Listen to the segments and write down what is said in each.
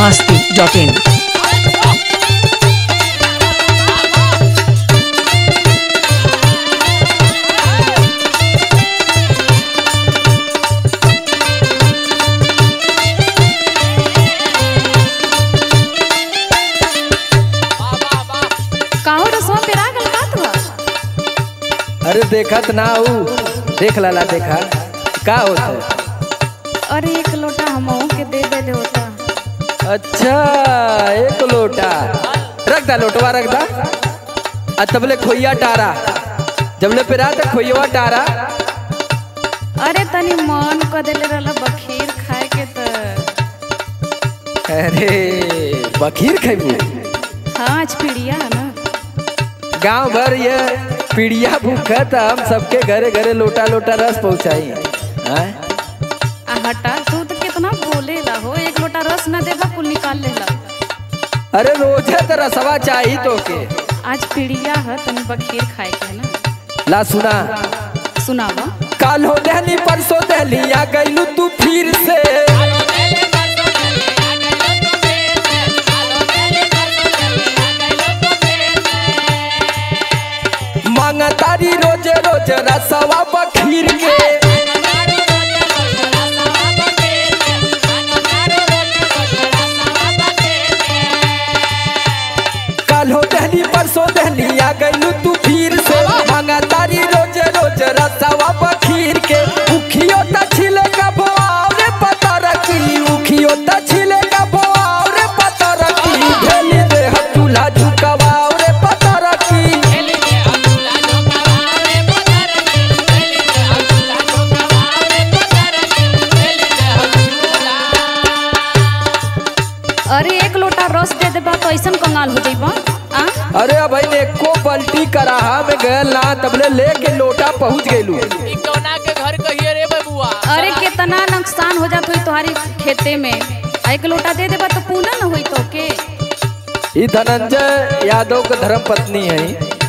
masti.in. काहो रसवा पेरा गल का तू अरे देखत ना हूँ देख लाला देखा का होता है अरे एक लोटा हमहू के दे दे होता अच्छा एक लोटा रख दा लोटवा रख दा आ तबले खोइया टारा जबले पेरा त खोइया टारा अरे तनी मन क देले रहला बखीर खाए के त अरे बखीर खैबू हाँ आज पीड़िया है ना गांव भर ये पीड़िया भूखत हम सबके घरे घरे लोटा लोटा रस पहुंचाई हैं? आ हटा तू तो कितना बोलेला हो एक लोटा रस ना देबा कुल निकाल लेला अरे रोजे तो रसवा चाहिए तो के आज पीड़िया है तनी बखीर खाए के है ना ला सुना सुनावा काल हो दहली परसों दहली आ गईलू तू फिर से मांगा तारी रोजे रोज रसवा बखीर के काल हो दहली परसों दहली आ गईलू तू फिर से मांगा तारी रोज रोज रसवा बखीर के उखियो त छिले का बोआव रे पता रखी उखियो त छिले का बोआव रे पता रखी भेली दे चूल्हा झुकवाव रे पता रखी अरे एक लोटा रस दे देबा तो ऐसन कंगाल हो जाइबा आ अरे अब भाई एको पलटी कराहा में गए ना तबले लेके लोटा पहुंच गईलू ई कौना के घर कहिए रे बबुआ अरे कितना नुकसान हो जात होई तुम्हारी खेते में आ एक लोटा दे देबा तो पूना न होई तो के ई धनंजय यादव के धर्म पत्नी है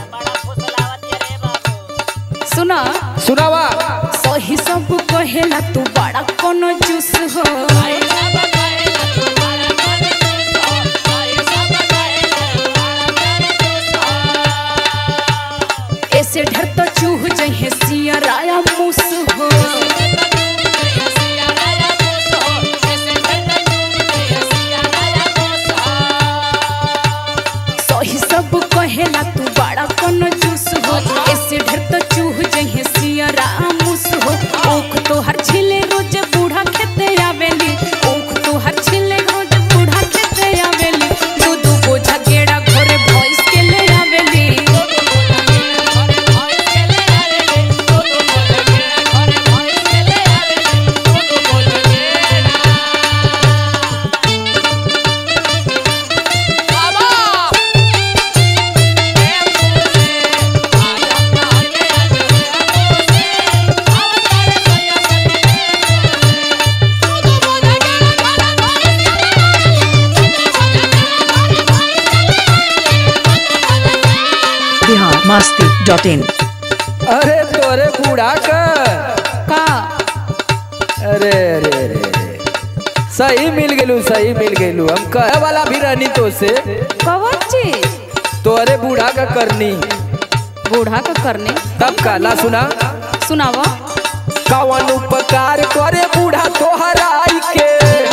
सुना सुनावा सही सब कहेला तू बड़ा कोनो जूस हो ऐसे ढर तो चूह जहे सियराया मुस हो सही सब कहेला तू बड़ा कोनो जूस हो ऐसे ढर तो चूह जहे सियरा मुस हो ओख तो हर छिले रोज बूढ़ा खेते आवेली ओख तो हर छिले रोज बूढ़ा खेते आवेली दू दू बोझा गेड़ा घोरे भॉइस के ले आवेली Bihar masti.in. अरे तोरे बूढ़ा का का अरे अरे अरे अरे। सही मिल गेलू सही मिल गेलू हम कहे वाला भी रहनी तो से कवन चीज तोरे बूढ़ा का करनी बूढ़ा का करने तब काला सुना सुनावा कवन उपकार करे बूढ़ा तोहराई के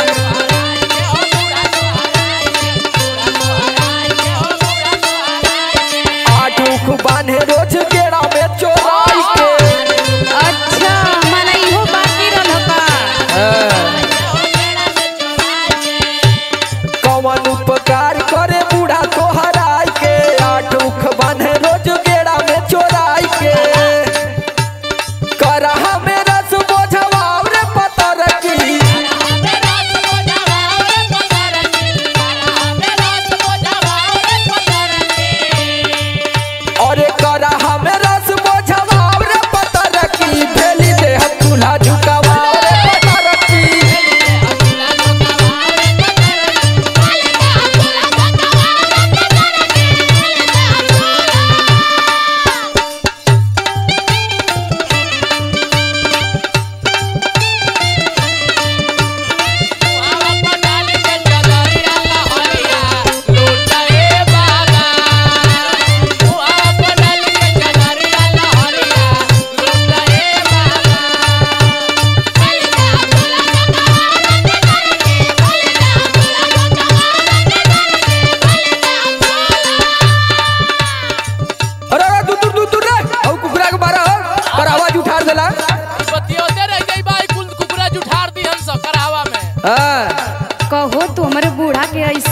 आठ उख बांधे रोज गेड़ा में चोराई के अच्छा मला इहो बाकी रहल का हाँ। कवन उपकार करे बूढ़ा तोहराई के आठ उख बांधे रोज गेड़ा में चोराई के करहा में रस बोझवाव रे पता रखी अरे करहा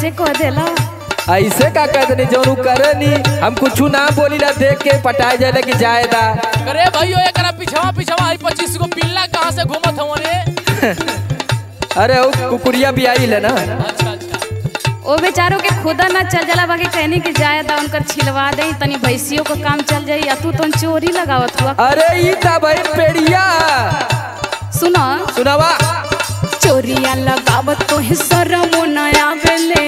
ऐसे कह देला ऐसे का कहते नहीं जौन उ करे नी हम कुछ ना बोली ला देख के पटाए जाए कि जायदा अरे भैयो एकरा पिछवा पिछवा आई पच्चीस गो पिल्ला कहाँ से घूमत हवन रे अरे वो कुकुरिया भी आई है ना अच्छा अच्छा ओ बेचारों के खुदा ना चल जाला बाकी कहनी कि जाए दा उनकर छिलवा दे तनी भैंसियों को काम चल जाई या तू तो चोरी लगावत हुआ अरे ई था भाई पेड़िया सुनो सुनावा चोरिया लगावत तो है शरमो न आवेले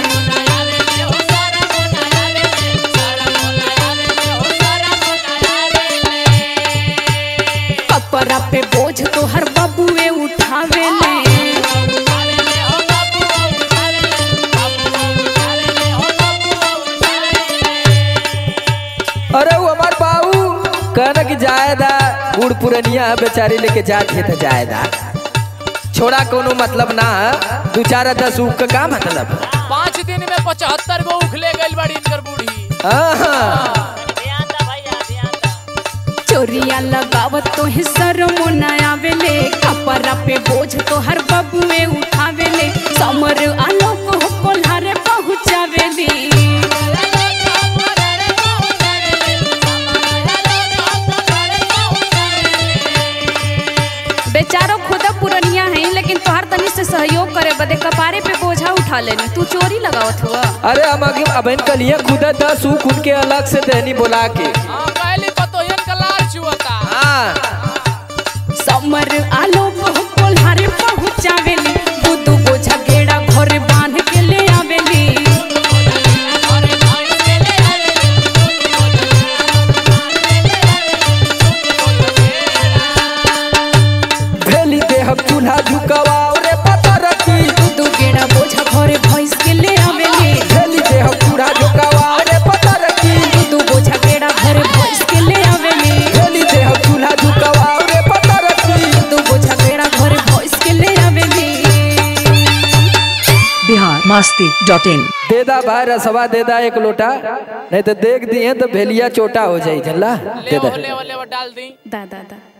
कपड़ा पे बोझ तो हर बबुए उठावेले अरे वो हमार बाबू कहना कि जायदा बूढ़ पुरनिया बेचारी लेके जात है तो जायदा छोड़ा कोनो मतलब ना दू चार दस ऊख का का मतलब पाँच दिन में पचहत्तर गो उख ले गई बड़ी इनकर बूढ़ी हाँ चोरिया लगावत तो है शरमो न आवेले कपड़ा पे बोझ तो हर बबुए उठावेले समर आलोक हो कोल्हारे पहुँचावेली बेचारो खुदा पुरनिया है लेकिन तोहर तनी से सहयोग करे बदे कपारे पे बोझा उठा लेनी तू चोरी लगावत हुआ अरे हम अगे अबन कलिया खुदा दस ऊख उनके अलग से देनी बोला के हाँ कहली पतोहियन का लाल चुअता हाँ समर आलोक हो कोल्हारे पहुँचावेली दू दू बोझा गेड़ा घरे बांध के ले आवेली भेली देह चूल्हा झुकावा रे पता रखी दू गेड़ा बोझा घरे भैंस के ले आवेली भेली देह चूल्हा झुकावा रे पता रखी दू बोझा गेड़ा घरे भैंस के ले आवेली भेली देह चूल्हा झुकावा रे पता रखी दू बोझा गेड़ा घरे भैंस के ले आवेली बिहार मस्ती डॉट इन देदा भाई रसवा देदा एक लोटा नहीं तो देख दिए तो भेलिया चोटा हो जाई जनला ले देदा ले ले डाल दी दा दा दा